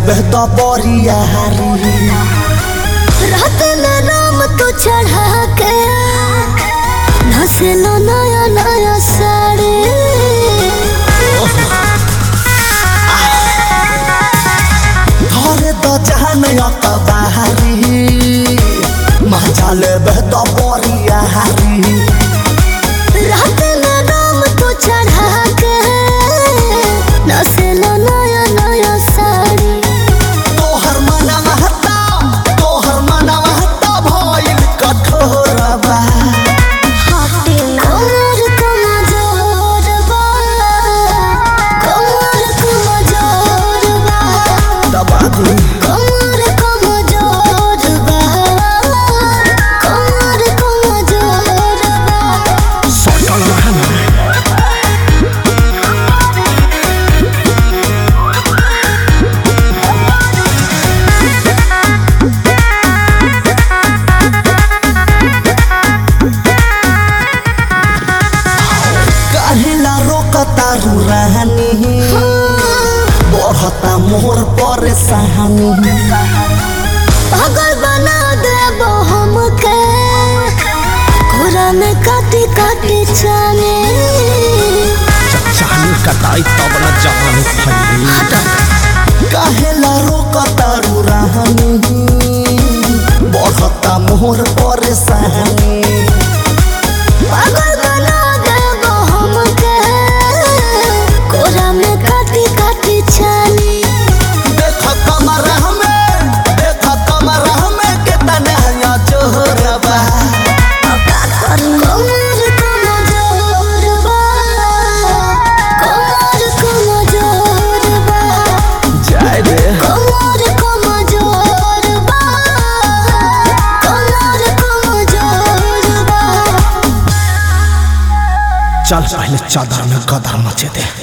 लेबे तो बरिया हारी रात में नाम तो चढ़ा के नसेलो नया नया साड़ी धरे तो जहान अकबारी मजा लेबे तो बरिया हारी रात में नाम तो चढ़ा के नसेलो नया नया साड़ी तोहर मनवा हता तोहर मनवा हता भइल कठोरबा कमर कमजोर बा कमर कमजोर बा दबा दी कमर कमजोर बा कमर कमजोर बा सकल रहना काहेला रोकतारू रहनी बढ़ता मोर परेशानी पागल बना देबो हमके कोरा में काटी काटी जाने चाली कटाई तब न जान फैली काहेला रोकतारू रहनी बढ़ता मोर परेशानी पागल बना देबो हमके कोरा में काटी काटी जाने देख कमर हमें देख कमर हमें कितने हया जोरबा कमर कमजोर बा कमर कमजोर बा जाए रे कमर कमजोर बा कमर कमजोर बा चल पहले चादर में गदर मचे दे